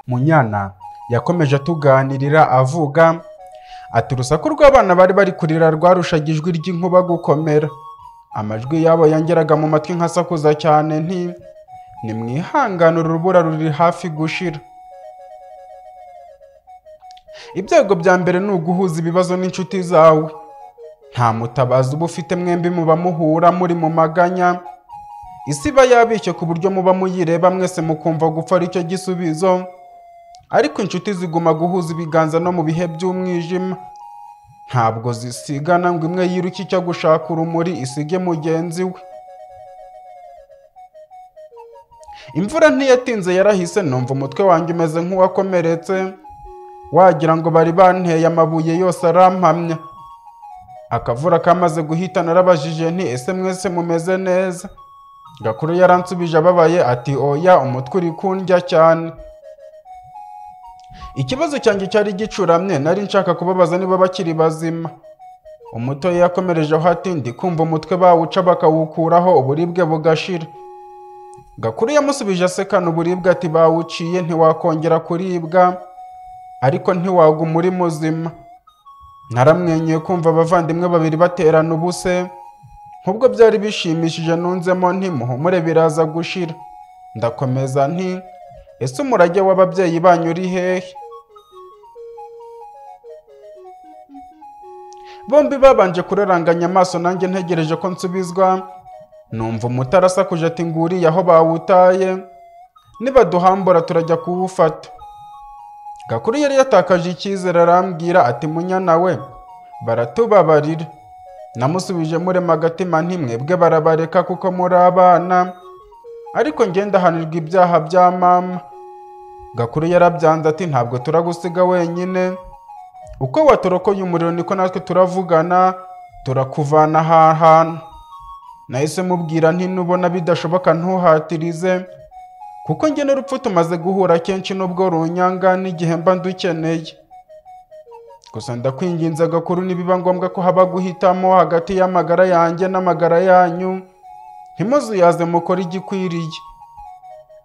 Munyana yakomeje atuganirira avuga ati urusaku rw'abana bari bari kurira rwarushagije ijwi ry'inkuba gukomera amajwi yabo yangeraga mu matwi nkasakuza cyane nti nimwihangane uru rubura ruri hafi gushira ibyego bya mbere ni uguhuza ibibazo n'inshuti zawe nta mutabazi uba ufite mwembi muba muhura muri mu maganya isi iba yabishye ku buryo muba muyireba mwese mukumva gupfa aricyo gisubizo ariko inshuti ziguma guhuza ibiganza no mu bihe by'umwijima ntabwo zisigana ngo imwe yiruke icyo gushaka urumuri isige mugenzi we imvura ntiyatinze yarahise numva umutwe wanjye umeze nk'uwakomeretse wagira ngo bari banteye amabuye yose arampamya akavura kamaze guhita narabajije nti ese mwese mumeze neza gakuru yaransubije ababaye ati oya umutwe uri kundya cyane ikibazo cyanjye cyari gicuramye nari nshaka kubabaza niba bakiri bazima umuto yakomerejeho ati ndi kumva umutwe bawuca bakawukuraho uburibwe bugashira gakuru yamusubije asekana uburibwe ati bawuciye ntiwakongera kuribwa ariko ntiwaguma uri muzima naramwenyuye kumva abavandimwe babiri baterana ubuse nk'ubwo byari bishimishije nunzemo nti muhumure biraza gushira ndakomeza nti ese umurage w'ababyeyi banyu uri hehe bombi babanje kuraranganya amaso nanjye ntegereje ko nsubizwa numva umutarasakuje ati nguriye aho bawutaye nibaduhambura turajya kuwufata gakuru yari yatakaje icyizere arambwira ati munyana we baratubabarira namusubije murema agatima ntimwebwe barabareka kuko muri abana ariko ngendahanirwa ibyaha bya mama gakuru yarabyanze ati ntabwo turagusiga wenyine uko watorokoye umuriro niko natwe turavugana turakuvana aha hantu nahise mubwira nti nubona bidashoboka ntuhatirize kuko njye n'urupfu tumaze guhura kenshi n'ubwo runyanga n'igihe mba ndukeneye gusa ndakwinginze agakuru nibiba ngombwa ko haba guhitamo hagati y'amagara yanjye n'amagara yanyu ntimuzuyaze mukore igikwiriye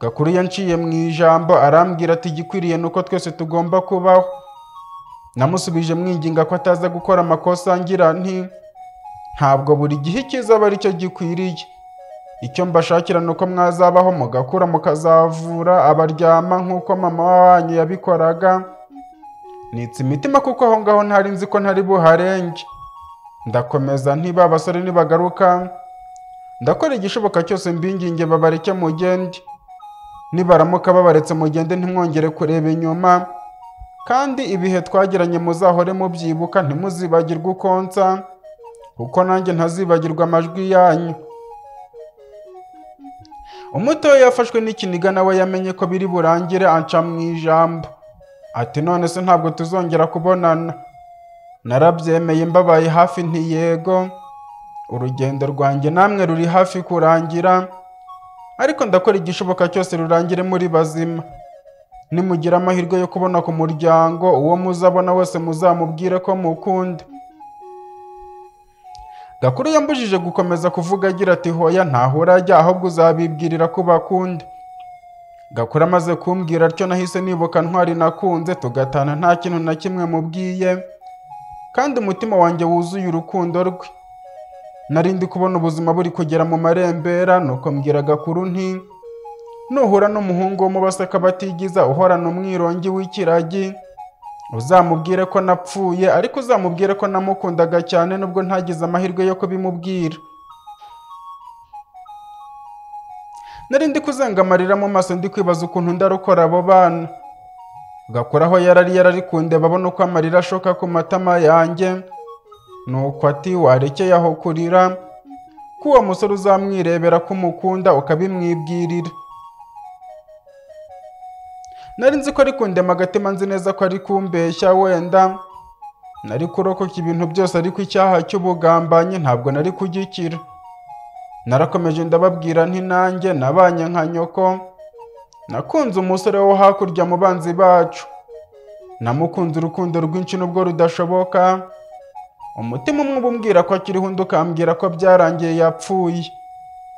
gakuru yanciye mu ijambo arambwira ati igikwiriye ni uko twese tugomba kubaho namusubije mwinginga ko ataza gukora amakosa ngira nti ntabwo buri gihe icyiza aba aricyo gikwiriye icyo mbashakira ni uko mwazabaho mugakura mukazavura abaryama nk'uko mama wanyu yabikoraga nitse imitima kuko aho ngaho ntari nzi ko ntari buharenge ndakomeza ntiba abasore nibagaruka ndakora igishoboka cyose mbinginge babareke mugende nibaramuka babaretse mugende ntimwongere kureba inyuma kandi ibihe twagiranye muzahore mubyibuka ntimuzibagirwe ukonsa kuko nanjye ntazibagirwa amajwi yanyu umutoya yafashwe n'ikiniga nawe yamenye ko biri burangire anca mu ijambo ati none se ntabwo tuzongera kubonana narabyemeye mbabaye hafi ntiyego urugendo rwanjye namwe ruri hafi kurangira ariko ndakora igishoboka cyose rurangire muri bazima nimugira amahirwe yo kubona ku muryango uwo muzabona wese muzamubwire ko mukunda gakuru yambujije gukomeza kuvuga agira ati hoya ntahura ajya ahubwo uzabibwirira ko bakunda gakuru amaze kumbwira atyo nahise nibuka ntwari nakunze tugatana nta kintu na kimwe mubwiye kandi umutima wanjye wuzuye urukundo rwe narindi kubona ubuzima buri kugera mu marembera nuko mbwira gakuru nti nuhura n'umuhungu wo mu baseka batigiza uhorana umwirongi w'ikiragi uzamubwire ko napfuye ariko uzamubwire ko namukundaga cyane nubwo ntagize amahirwe yo kubimubwira narindi kuzenga amarira mu maso ndi kwibaza ukuntu ndarukora abo bana gakuraho yarari yarari kundeba abona uko amarira ashoka ku matama yanjye nuko ati warekeye aho kurira ko uwo musore uzamwirebera ko umukunda ukabimwibwirira nari nzi ko ari kundema agatima nzi neza ko ari kumbeshya wenda nari kurokoka ibintu byose ariko icyaha cy'ubugambanyi ntabwo nari kugikira narakomeje ndababwira nti nanjye nabanye nka nyoko nakunze umusore wo hakurya mu banzi bacu namukunze urukundo rwinshi nubwo rudashoboka umutima umwe ubumbwira ko akiriho undi ukambwira ko byarangiye yapfuye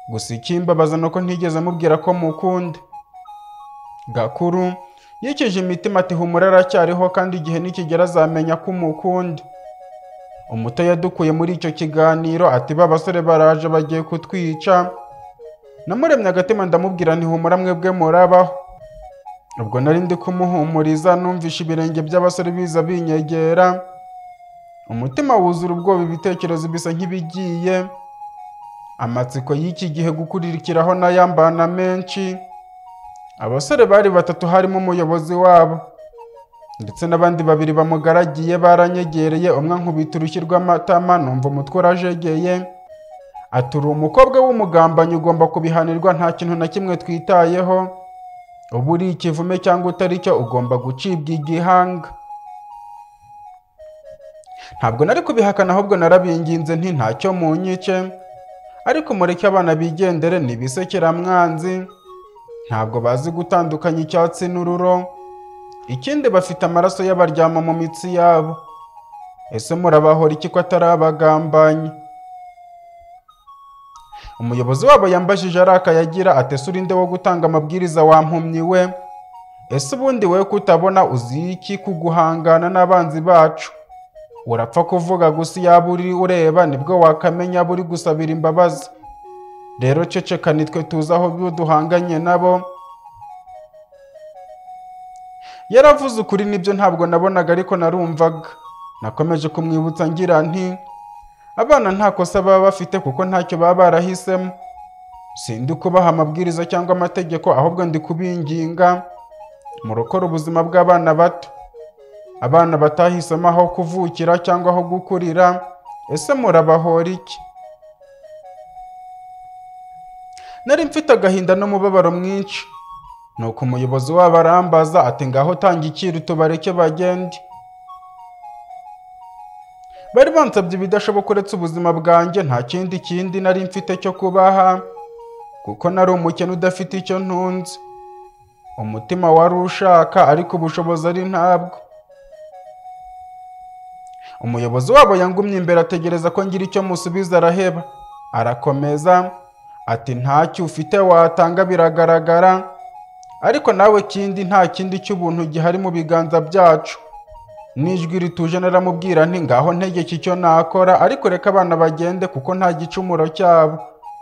gusa ikimbabaza ni uko ntigeze amubwira ko mukunda gakuru yikije imitima ati humura aracyariho kandi igihe nikigera azamenya ko umukunda umuto yadukuye muri icyo kiganiro ati ba basore baraje bagiye kutwica namuremye agatima ndamubwira nti humura mwebwe murabaho ubwo nari ndi kumuhumuriza numvishe ibirenge by'abasore biza binyegera umutima wuzura ubwoba ibitekerezo bisa nk'ibigiye amatsiko y'iki gihe gukurikiraho n'ayambana menshi abasore bari batatu harimo umuyobozi wabo ndetse n'abandi babiri bamugaragiye baranyegereye umwe ankubita urushyi rw'amatama numva umutwe urajegeye ati uri umukobwa w'umugambanyi ugomba kubihanirwa nta kintu na kimwe twitayeho uba uri ikivume cyangwa utari cyo ugomba gucibwa igihanga ntabwo nari kubihakana ahubwo narabinginze nti ntacyo munyice ariko mureke abana bigendere ntibisekeramwanzi ntabwo bazi gutandukanya icyatsi n'ururo ikindi bafite amaraso y'abaryama mu mitsi yabo ese murabahora iki ko atari abagambanye umuyobozi wabo yambajije arakaye agira atese urinde wo gutanga amabwiriza wampumyi we ese ubundi wowe kutabona uzi iki kuguhangana n'abanzi bacu urapfa kuvuga gusa iyo abo uri ureba nibwo wakamenya abo uri gusabira imbabazi rero ceceka nitwe tuzi aho biba duhanganye nabo yaravuze ukuri nibyo ntabwo nabonaga ariko narumvaga nakomeje kumwibutsa ngira nti abana nta kosa baba bafite kuko ntacyo baba barahisemo sindi kubaha amabwiriza cyangwa amategeko ahubwo ndi kubinginga mu rukora ubuzima bw'abana bato abana batahisemo aho kuvukira cyangwa aho gukurira ese murabahora iki nari mfite agahinda n'umubabaro mwinshi nuko umuyobozi wabo arambaza ati ngaho tanga icyiru tubareke bagende bari bansabye ibidashoboka uretse ubuzima bwanjye nta kindi kindi nari mfite cyo kubaha kuko nari umukene udafite icyo ntunze umutima wari ushaka ariko ubushobozi ari ntabwo umuyobozi wabo yangumye imbere ategereza ko ngira icyo musubiza araheba arakomeza ati ntacyo ufite watanga biragaragara ariko nawe kindi nta kindi cy'ubuntu gihari mu biganza byacu n'ijwi rituje naramubwira nti ngaho ntegeke icyo nakora ariko reka abana bagende kuko nta gicumuro cyabo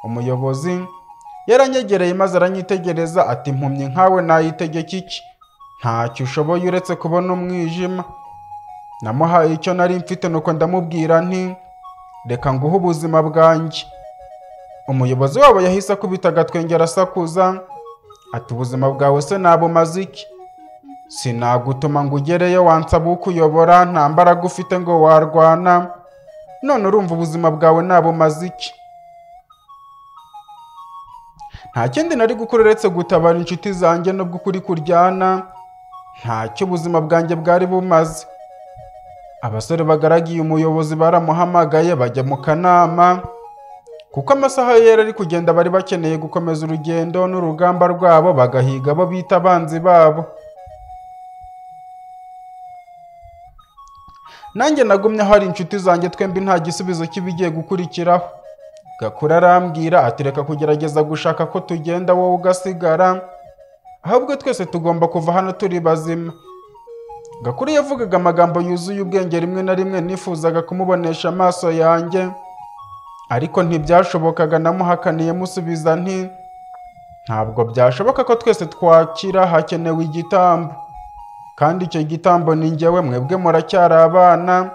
umuyobozi yaranyegereye maze aranyitegereza ati mpumyi nkawe nayitegeka iki ntacyo ushoboye uretse kubona umwijima namuhaye icyo nari mfite nuko ndamubwira nti reka nguhe ubuzima bwanjye umuyobozi wabo yahise akubita agatwenge arasakuza ati ubuzima bwawe se nabumaze iki sinagutuma ngo ugereyo wansaba ukuyobora nta mbaraga ufite ngo warwana none urumva ubuzima bwawe nabumaze iki nta kindi nari gukora uretse gutabara inshuti zanjye nubwo ukuri kuryana ntacyo ubuzima bwanjye bwari bumaze abasore bagaragiye umuyobozi baramuhamagaye bajya mu kanama kuko amasaha yari ari kugenda bari bakeneye gukomeza urugendo n'urugamba rwabo bagahiga abo bita abanzi babo nanjye nagumye hari inshuti zanjye twembi nta gisubizo cy'ibigiye gukurikiraho gakura arambwira ati reka kugerageza gushaka ko tugenda wowe ugasigara ahubwo twese tugomba kuva hano turi bazima Gakuru yavugaga amagambo yuzuye ubwenge rimwe na rimwe nifuzaga kumubonesha amaso yanjye ariko ntibyashobokaga namuhakaniye musubiza nti ntabwo byashoboka ko twese twakira hakenewe igitambo kandi icyo gitambo ni njyewe mwebwe muracyari abana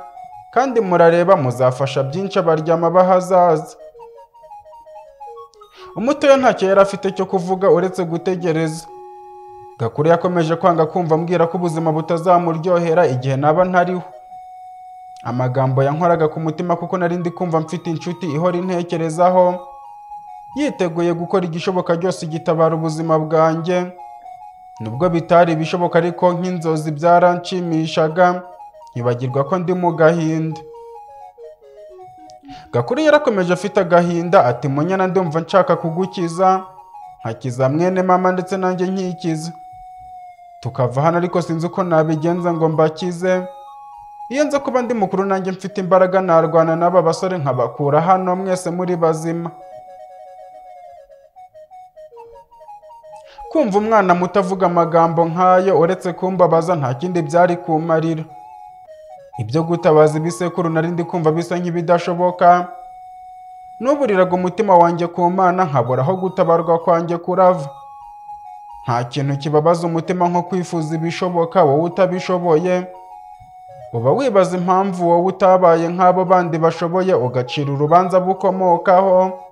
kandi murareba muzafasha byinshi abaryama b'ahazaza umutoya ntacyo yari afite cyo kuvuga uretse gutegereza Gakuru yakomeje kwanga kumva ambwira ko ubuzima butazamuryohera igihe naba ntariho amagambo yankoraga ku mutima kuko nari ndi kumva mfite inshuti ihora intekerezaho yiteguye gukora igishoboka cyose gitabara ubuzima bwanjye nubwo bitari ibishoboka ariko nk'inzozi byaranshimishaga nkibagirwa ko ndi mu gahinda Gakuru yarakomeje afite agahinda ati munyana ndumva nshaka kugukiza nkakiza mwene mama ndetse nanjye nkikiza tukava hano ariko sinzi uko nabigenza ngo mbakize iyo nza kuba ndi mukuru nanjye mfite imbaraga narwana n'aba basore nkabakura hano mwese muri bazima kumva umwana muto avuga amagambo nk'ayo uretse kumbabaza nta kindi byari kumarira ibyo gutabaza ibisekuru nari ndi kumva bisa nk'ibidashoboka n'uburiraga umutima wanjye ku mana nkabura aho gutabarwa kwanjye kurava nta kintu kibabaza umutima nko kwifuza ibishoboka wowe utabishoboye uba wibaza impamvu wowe utabaye nk'abo bandi bashoboye ugacira urubanza bukomokaho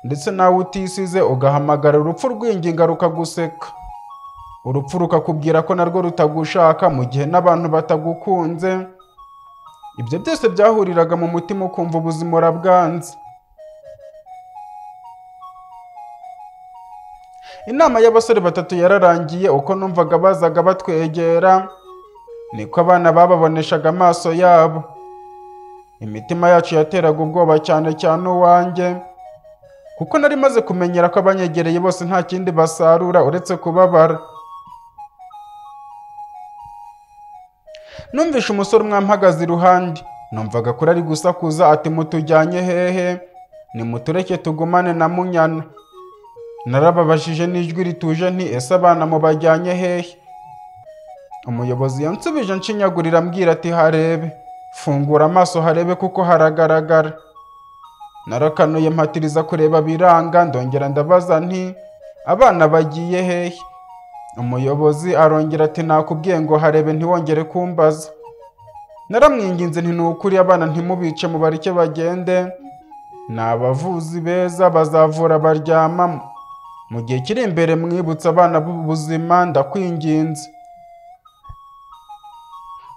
ndetse nawe utisize ugahamagara urupfu rwinginga rukaguseka urupfu rukakubwira ko narwo rutagushaka mu gihe n'abantu batagukunze ibyo byose byahuriraga mu mutima ukumva ubuzima urabwanze inama y'abasore batatu yararangiye uko numvaga bazaga batwegera niko abana bababoneshaga amaso yabo imitima yacu yateraga ubwoba cyane cyane uwanjye kuko nari maze kumenyera ko abanyegereye bose nta kindi basarura uretse kubabara numvishe umusore umwe ampagaze iruhande numvaga kuri ari gusakuza ati mutujyanye hehe nimutureke tugumane na munyana narababajije n'ijwi rituje nti ese abana mubajyanye hehe umuyobozi yansubije nshinyagurira ambwira ati harebe fungura amaso harebe kuko haragaragara narakanuye mpatiriza kureba biranga ndongera ndabaza nti abana bagiye hehe umuyobozi arongera ati nakubwiye ngo harebe ntiwongere kumbaza naramwinginze nti ni ukuri abana ntimubice mubareke bagende ni abavuzi beza bazavura baryama mu gihe kiri imbere mwibutsa abana b'ubuzima ndakwinginze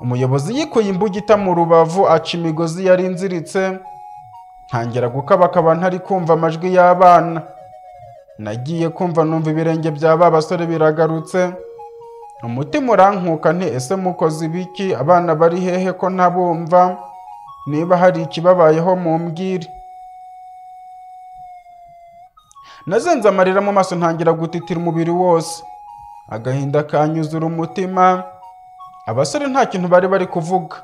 umuyobozi yikuye imbugita mu rubavu aca imigozi yari inziritse ntangira gukabakaba ntari kumva amajwi y'abana nagiye kumva numva ibirenge bya ba basore biragarutse umutima urankuka nti ese mukoze ibiki abana bari hehe ko ntabumva niba hari ikibabayeho mumbwire nazenze amarira mu maso ntangira gutitira umubiri wose agahinda kanyuzura umutima abasore nta kintu bari bari kuvuga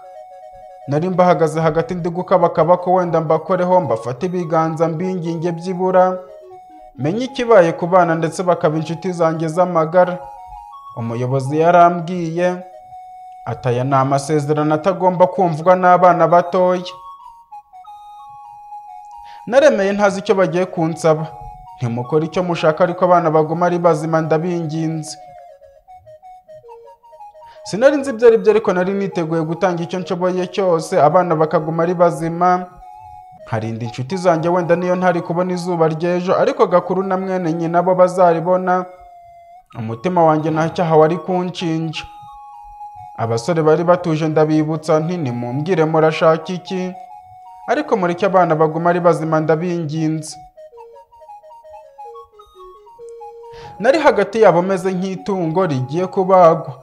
nari mbahagaze hagati ndi gukabakaba ko wenda mbakoreho mbafate ibiganza mbinginge byibura menye ikibaye ku bana ndetse bakaba inshuti zanjye z'amagara umuyobozi yarambwiye ataya ni amasezerano atagomba kumvwa n'abana batoya naremeye ntazi icyo bagiye kunsaba ntimukore icyo mushaka ariko abana baguma ari bazima ndabinginze sinari nzi ibyo ari byo ariko nari niteguye gutanga icyo nshoboye cyose abana bakaguma ari bazima nkarinda inshuti zanjye wenda niyo ntari kubona izuba ry'ejo ariko gakuru na mwene nyina bo bazaribona umutima wanjye nta cyaha wari kunshinja abasore bari batuje ndabibutsa nti nimumbwire murashaka iki ariko mureke abana baguma ari bazima ndabinginze nari hagati yabo meze nk'itungo rigiye kubagwa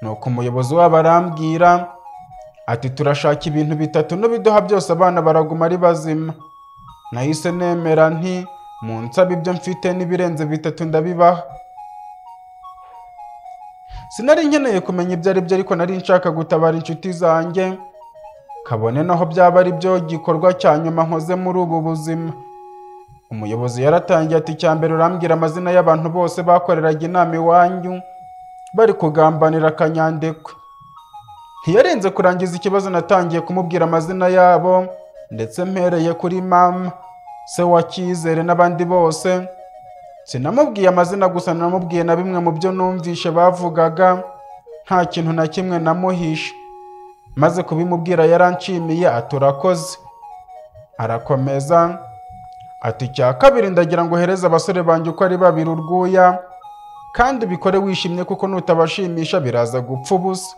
nuko umuyobozi wabo arambwira ati turashaka ibintu bitatu n'ubiduha byose abana baraguma ari bazima nahise nemera nti mu nsaba ibyo mfite n'ibirenze bitatu ndabibaha sinari nkeneye kumenya ibyo ari byo ariko nari nshaka gutabara inshuti zanjye kabone naho byaba ari byo gikorwa cya nyuma nkoze muri ubu buzima umuyobozi yaratangiye ati icya mbere urambwira amazina y'abantu bose bakoreraga inama iwanyu bari kugambanira akanyandekwe ntiyarenze kurangiza ikibazo natangiye kumubwira amazina yabo ndetse mpereye kuri mama se wa cyizere n'abandi bose sinamubwiye amazina gusa namubwiye na bimwe mu byo numvishe bavugaga nta kintu na kimwe namuhishe maze kubimubwira yaranshimiye ati urakoze arakomeza ati icya kabiri ndagira ngo uhereze abasore banjye uko ari babiri urwuya kandi ubikore wishimye kuko nutabashimisha biraza gupfa ubusa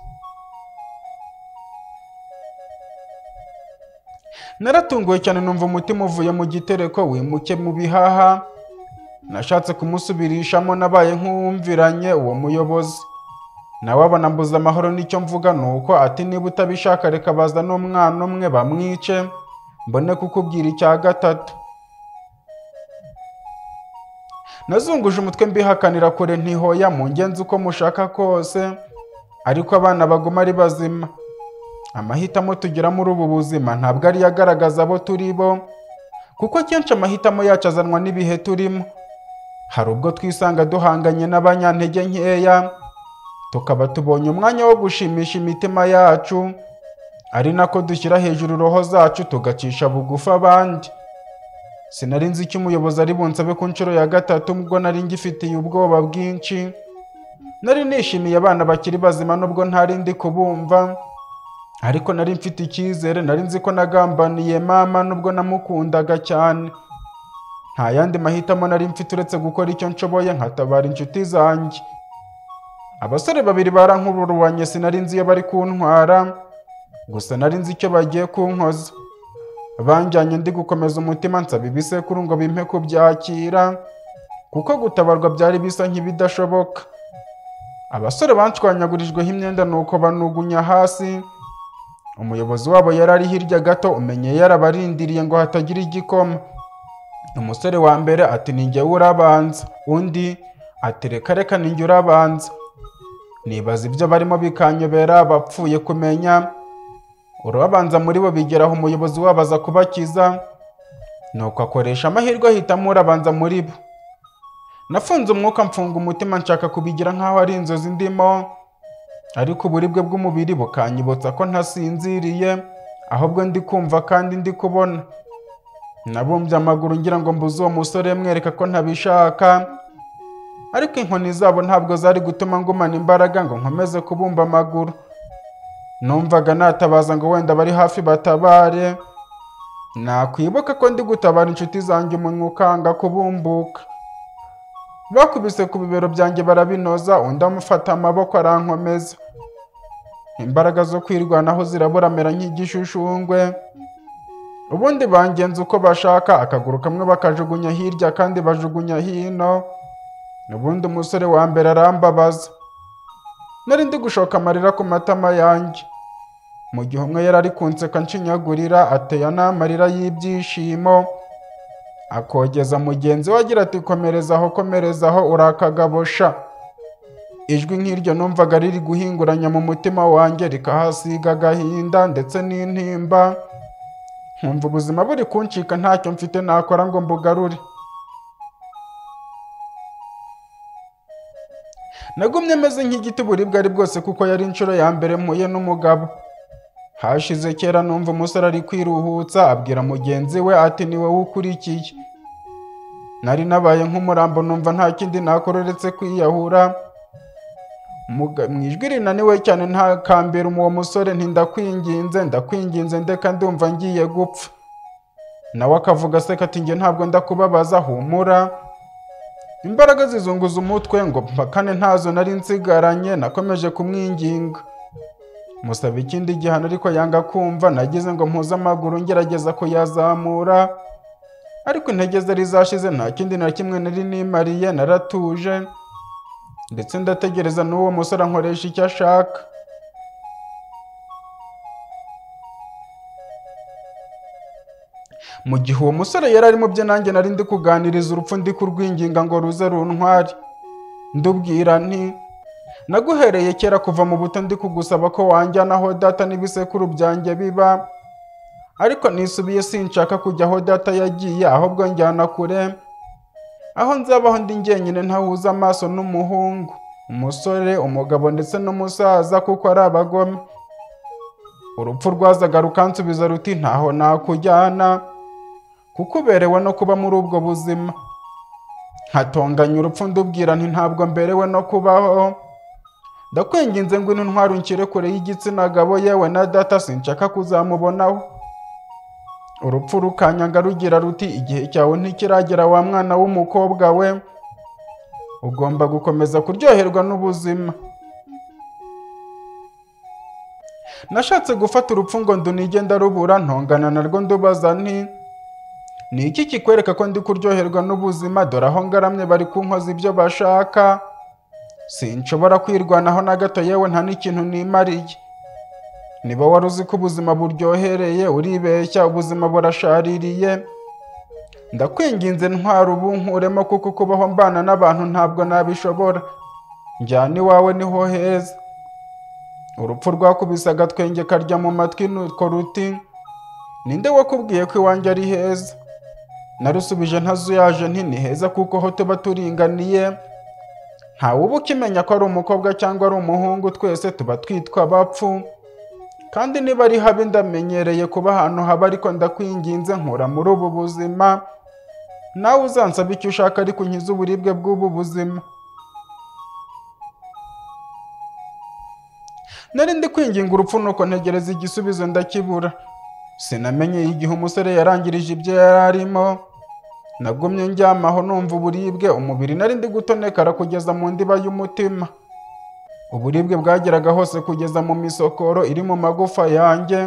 naratunguwe cyane numva umutima uvuye mu gitereko wimuke mu bihaha nashatse kumusubirishamo nabaye nk'uwumviranye uwo muyobozi nawe abona mbuze amahoro n'icyo mvuga ni uko ati niba utabishaka reka baza n'umwana umwe bamwice mbone kukubwira icya gatatu nazunguje umutwe mbihakanira kure ntihoya mu ngenzi uko mushaka kose ariko abana baguma ari bazima amahitamo tugira muri ubu buzima ntabwo ariyo agaragaza abo turi bo kuko akenshi amahitamo yacu azanwa n'ibihe turimo hari ubwo twisanga duhanganye n'abanyantege nkeya tukaba tubonye umwanya wo gushimisha imitima yacu ari nako dushyira hejuru roho zacu tugacisha bugufi abandi sinari nzi icyo umuyobozi ari bunsabe ku nshuro ya gatatu ubwo nari ngifitiye ubwoba bwinshi nari nishimiye abana bakiri bazima nubwo ntari ndi kubumva ariko nari mfite icyizere nari nzi ko nagambaniye mama nubwo namukundaga cyane nta yandi mahitamo nari mfite uretse gukora icyo nshoboye nkatabara inshuti zanjye abasore babiri barankururwanye sinari nzi iyo bari kuntwara gusa nari nzi icyo bagiye kunkoza banjyanye ndi gukomeza umutima nsaba ibisekuru ngo bimpe kubyakira kuko gutabarwa byari bisa nk'ibidashoboka abasore banshwanyagurijweho imyenda nuko banugunya hasi umuyobozi wabo yari ari hirya gato umenye yarabarindiriye ngo hatagira igikoma umusore wa mbere ati ni njyewe urabanza undi ati reka reka ni njye urabanza nibaza ibyo barimo bikanyobera bapfuye kumenya urabanza muri bo bigera aho umuyobozi wabo aza kubakiza nuko akoresha amahirwe ahitamo urabanza muri bo nafunze umwuka mfunga umutima nshaka kubigira nk'aho ari inzozi ndimo ariko uburibwe bw'umubiri bukanyibutsa ko ntasinziriye ahubwo ndi kumva kandi ndi kubona nabumbye amaguru ngira ngo mbuze uwo musore mwereka ko ntabishaka ariko inkoni zabo ntabwo zari gutuma ngumana imbaraga ngo nkomeze kubumba amaguru numvaga natabaza ngo wenda bari hafi batabare nakwibuka ko ndi gutabara inshuti zanjye umunwa ukanga kubumbuka bakubise ku bibero byanjye barabinoza undi amufata amaboko arankomeza imbaraga zo kwirwanaho ziraburamera nk'igishushushungwe ubundi bangenza uko bashaka akaguru kamwe bakajugunya hirya kandi bajugunya hino ubundi umusore wa mbere arambabaza nari ndi gushoka amarira ku matama yanjye mu gihe umwe yari ari kunseka nshinyagurira ateya n'amarira y'ibyishimo akogeza mugenzi we agira ati komereza aho komereza aho urakagabosha ijwi nk'iryo numvaga riri guhinguranya mu mutima wanjye rikahasiga agahinda ndetse n'intimba nkumva ubuzima buri kuncika ntacyo mfite nakora ngo mbugarure nagumye ameze nk'igiti uburibwe ari bwose kuko yari inshuro ya mbere mpuye n'umugabo hashize kera numva umusore ari kwiruhutsa abwira mugenzi we ati ni wowe ukurikiye nari nabaye nk'umurambo numva nta kindi nakora uretse kwiyahura Muga- mu ijwi rinaniwe cyane ntakambira uwo musore nti ndakwinginze ndakwinginze ndeka ndumva ngiye gupfa nawe akavuga aseka ati njye ntabwo ndakubabaza humura imbaraga zizunguza umutwe ngo mpakane ntazo nari nsigaranye nakomeje kumwinginga musaba ikindi gihano ariko yanga kumva nagize ngo mpuze amaguru ngerageza kuyazamura ariko intege zari zashize nta kindi na kimwe nari nimariye naratuje ndetse ndategereza n'uwo musore ankoresha icyo ashaka mu gihe uwo musore yari ari mu byo nanjye nari ndi kuganiriza urupfu ndi kurwinginga ngo ruze runtware ndubwira nti naguhereye kera kuva mu buto ndi kugusaba ko wanjyana aho data n'ibisekuru byanjye biba ariko nisubiye sinshaka kujya aho data yagiye ahubwo njyana kure aho nzabaho ndi njyenyine ntahuza amaso n'umuhungu umusore umugabo ndetse n'umusaza kuko ari abagome urupfu rwazaga rukansubiza ruti ntaho nakujyana kuko uberewe no kuba muri ubwo buzima nkatonganya urupfu ndubwira nti ntabwo mberewe no kubaho ndakwinginze ngo intwaro unshyire kure y'igitsina gabo yewe na data sinshaka kuzamubonaho urupfu rukanyanga rugira ruti igihe cyawe ntikiragera wa mwana w'umukobwa we ugomba gukomeza kuryoherwa n'ubuzima nashatse gufata urupfu ngo ndunige ndarubura ntongana narwo ndubaza nti ni iki kikwereka ko ndi kuryoherwa n'ubuzima dore aho ngaramye bari kunkoza ibyo bashaka sinshobora kwirwanaho na gato yewe nta n'ikintu nimariye niba wari uzi ko ubuzima buryohereye uribeshya ubuzima burashaririye ndakwinginze ntwara ubu nkuremo kuko kubaho mbana n'abantu ntabwo nabishobora njyana iwawe niho heza urupfu rwakubise agatwenge karya mu matwi nuko ruti ninde wakubwiye ko iwanjye ari heza narusubije ntazuyaje nti ni heza kuko ho tuba turinganiye ntawuba ukimenya ko ari umukobwa cyangwa ari umuhungu twese tuba twitwa abapfu kandi niba ari habi ndamenyereye kuba ahantu haba ariko ndakwinginze nkura muri ubu buzima nawe uzansaba icyo ushaka ariko unkize uburibwe bw'ubu buzima nari ndi kwinginga urupfu nuko ntegereza igisubizo ndakibura sinamenye igihe umusore yarangirije ibyo yari arimo nagumye njyamaho numva uburibwe umubiri nari ndi gutonekara kugeza mu ndiba y'umutima uburibwe bwageraga hose kugeza mu misokoro iri mu magufa yanjye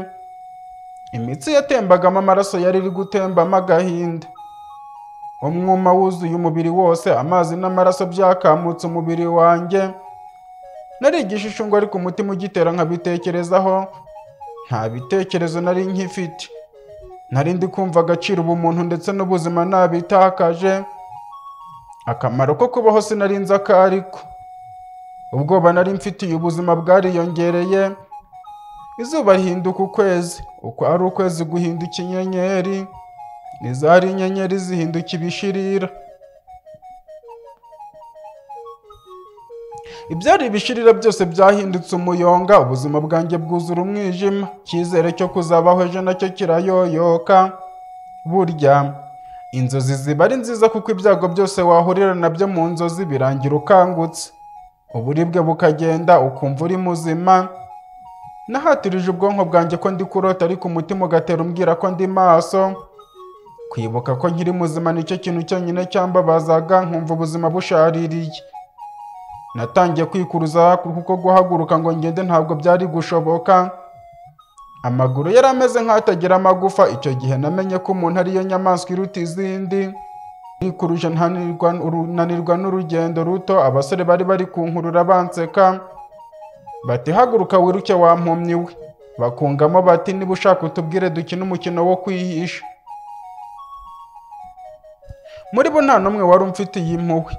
imitsi yatembagamo amaraso yari iri gutembamo agahinda umwuma wuzuye umubiri wose amazi n'amaraso byakamutse umubiri wanjye nari igishishungo ariko umutima ugitera nkabitekerezaho nta bitekerezo nari nkifite nari ndi kumva agaciro ubumuntu ndetse n'ubuzima nabitakaje akamaro ko kubaho sinarinze ako ariko ubwoba nari mfitiye ubuzima bwariyongereye izuba rihinduka ukwezi uko ari ukwezi guhinduka inyenyeri izari inyenyeri zihinduka ibishirira ibyari ibishirira byose byahindutse umuyonga ubuzima bwanjye bwuzura umwijima icyizere cyo kuzabaho ejo nacyo kirayoyoka burya inzozi ziba ari nziza kuko ibyago byose wahurira nabyo mu nzozi birangira ukangutse uburibwe bukagenda ukumva uri muzima nahatirije ubwonko bwanjye ko ndi kurota ariko umutima ugatera umbwira ko ndi maso kwibuka ko nkiri muzima nicyo kintu cyonyine cyambabazaga nkumva ubuzima bushaririye natangiye kwikuruza kuko guhaguruka ngo ngende ntabwo byari gushoboka amaguru yari ameze nk'atagira amagufa icyo gihe namenye ko umuntu ariyo nyamaswa iruta izindi nikuruje ntananirwa n'urugendo ruto abasore bari bari kunkurura banseka bati haguruka wiruke wampumyi we bakungamo bati niba ushaka utubwire dukine umukino wo kwihisha muri bo nta n'umwe wari umfitiye impuhwe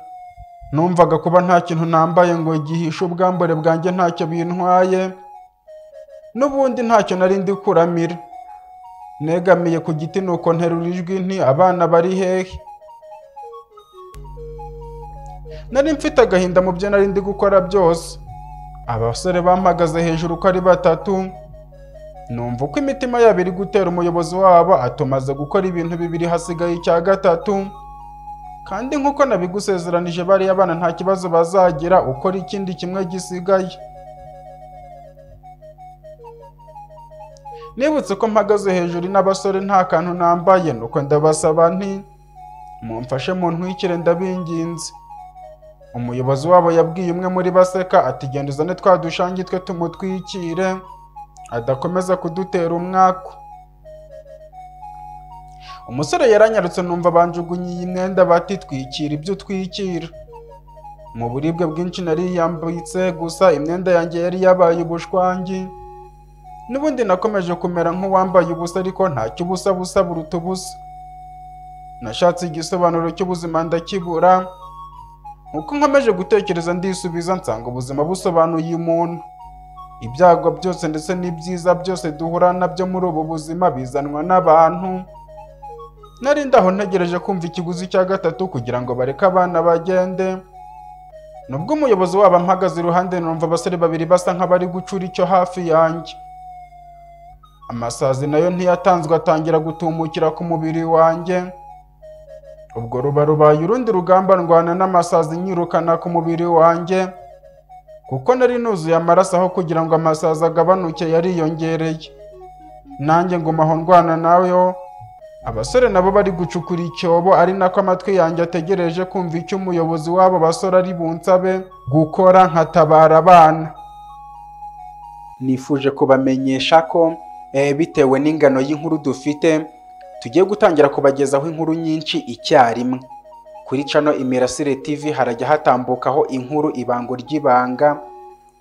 numvaga kuba nta kintu nambaye ngo gihishe ubwambure bwanjye ntacyo bintwaye n'ubundi ntacyo nari ndi kuramira negamiye ku giti nuko nterura ijwi nti abana bari hehe nari mfite agahinda mu byo nari ndi gukora byose abasore bampagaze hejuru uko ari batatu numva uko imitima yabo iri gutera umuyobozi wabo atumaze gukora ibintu bibiri hasigaye icya gatatu kandi nk'uko nabigusezeranije bariya bana nta kibazo bazagira ukora ikindi kimwe gisigaye nibutse ko mpagaze hejuru n'abasore nta kantu nambaye nuko ndabasaba nti mumfashe mu ntwikire ndabinginze umuyobozi wabo yabwiye umwe muri baseka ati genda uzane twa dushangi twe tumutwikire adakomeza kudutera umwaku umusore yaranyarutse numva banjugunyiye imyenda batitwikira ibyo utwikira mu buribwe bwinshi nariyambitse gusa imyenda yanjye yari yabaye ubushwangi n'ubundi nakomeje kumera nk'uwambaye ubusa ariko ntacyo ubusa busa buruta ubusa nashatse igisobanuro cy'ubuzima ndakibura uko nkomeje gutekereza ndisubiza nsanga ubuzima busobanuye umuntu ibyago byose ndetse n'ibyiza byose duhura nabyo muri ubu buzima bizanwa n'abantu nari ndaho ntegereje kumva ikiguzi cya gatatu kugira ngo bareke abana bagende nubwo umuyobozi wabo ampagaze iruhande numva abasore babiri basa nk'abari gucura icyo hafi yanjye amasazi nayo ntiyatanzwe atangira gutumukira ku mubiri wanjye ubwo ruba rubaye urundi rugamba ndwana n'amasazi nyirukana ku mubiri wanjye kuko nari nuzuye amaraso aho kugira ngo amasazi agabanuke yariyongereye nanjye ngumaho ndwana nayo abasore nabo bari gucukura icyobo ari nako amatwi yanjye ategereje kumva icyo umuyobozi w'abo basore ari bunsabe gukora nkatabara abana nifuje kubamenyesha ko bitewe n'ingano y'inkuru dufite tugiye gutangira kubagezaho inkuru nyinshi icyarimwe kuri cano imirasire tv harajya hatambukaho inkuru ibango ry'ibanga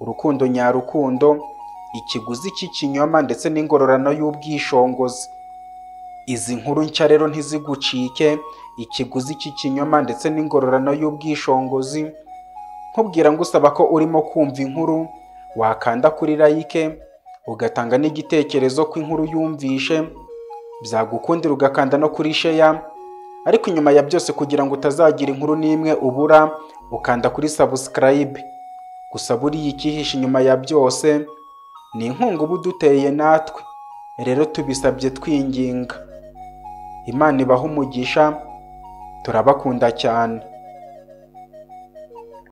urukundo nyarukundo ikiguzi cy'ikinyoma ndetse n'ingororano y'ubwishongozi izi nkuru nshya rero ntizigucike ikiguzi cy'ikinyoma ndetse n'ingororano y'ubwishongozi nkubwira ngo usaba ko urimo kumva inkuru wakanda kuri layike ugatanga n'igitekerezo ko inkuru yumvishe byagukundira ugakanda no kuri sheya ariko inyuma ya byose kugira ngo utazagira inkuru n'imwe ubura ukanda kuri subscribe gusa buriya icyihishe inyuma ya byose ni inkunga uba uduteye natwe rero tubisabye twinginga imana ibahe umugisha turabakunda cyane